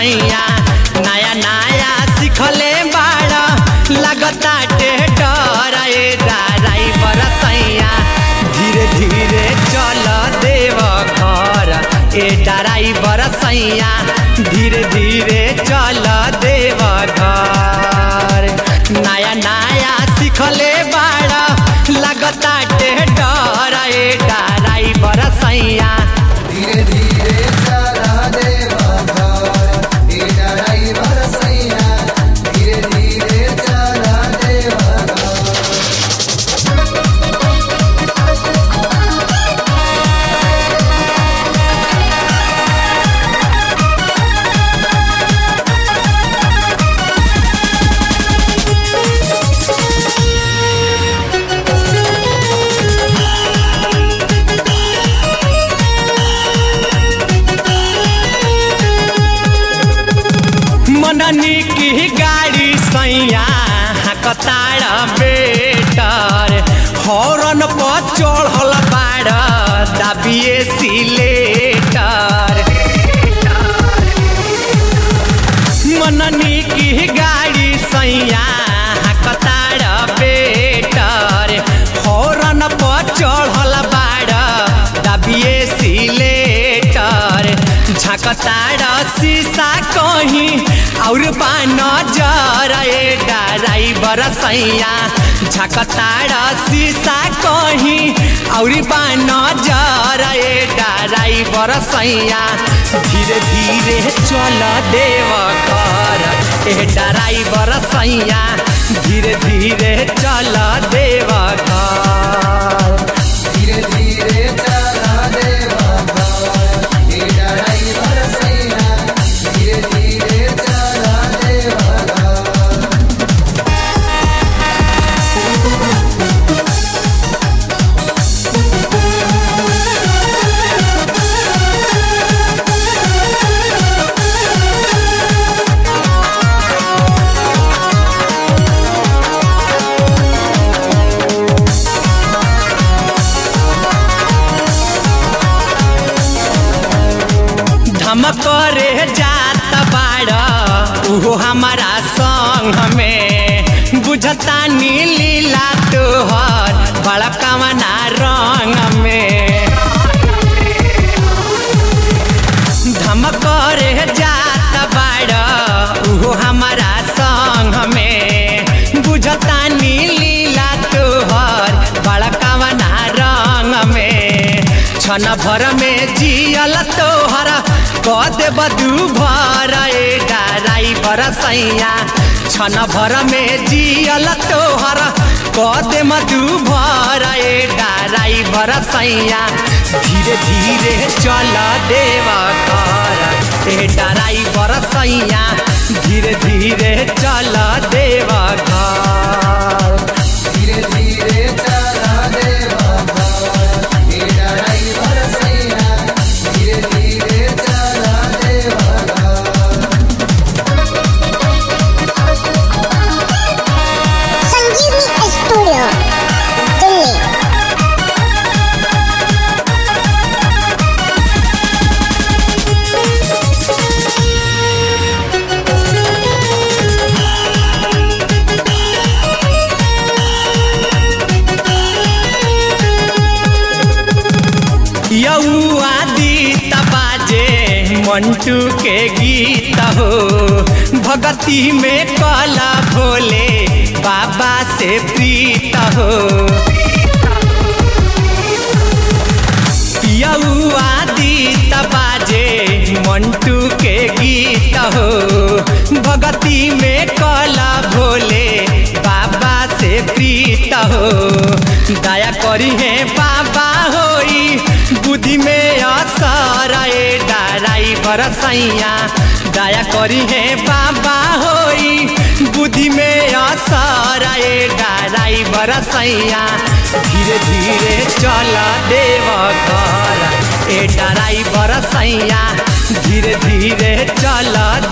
सैया नया नया सिखले बाड़ा लगता टेटर ए ड्राइवर सैया धीरे धीरे चल देव घर ए ड्राइवर सैया धीरे धीरे चल देव घर नया नया सिखले बाड़ा लगता टेटर ए ड्राइवर सैया धीरे धीरे चला देवा घर ए ड्राइवर सैया धीरे धीरे चला देवा घर मननी की गाड़ी सैया कताड़ बेटर हॉर्न पर चढ़ल बाड़ दाबिए सिलेटर मननी की गाड़ी सैया कताड़ बेटर हॉर्न पर चढ़ल बाड़ दाबिए सिलेटर झकताड़ शीशा कहीं और बान जर ए ड्राइवर सैया झकताड़ शीशा कहीं और बान जर ए ड्राइवर सैया धीरे धीरे चल देव कर ए ड्राइवर सैया धीरे धीरे चल देव कर धीरे धीरे चला देवा घर ए ड्राइवर सैया धीरे धीरे चला देवा घर धमक रे जात बाड़ उहो हमारा संग में बुझता नीलीला तोहर बड़कवना रंग में धमक रे जात बाड़ उहो हमारा संग में बुझता नीलीला तोहर बड़कवना रंग में छन भर में जियल तोहर कद बदू भर ए ड्राइवर सैया छन भर में जियल तोहर कद मधु भर ए ड्राइवर सैया धीरे धीरे चल देव कर ए ड्राइवर सैया धीरे धीरे चल देव कर धीरे धीरे चला देवा घर ए ड्राइवर सैया धीरे धीरे चला देवा घर संजीवनी स्टूडियो दिल्ली यौआदी तबाजे मंटू के गीत हो भगती में कला भोले बाबा से प्रीत हो यौआदी तबाजे मंटू के गीत हो भगती में कला भोले बाबा से प्रीत हो दया करी है बाबा होई बुद्धि में असर ए ड्राइवर सैया दया करी है बाबा होई बुद्धि में असर ए ड्राइवर सैया धीरे धीरे चल देव घर ए ड्राइवर सैया धीरे धीरे चल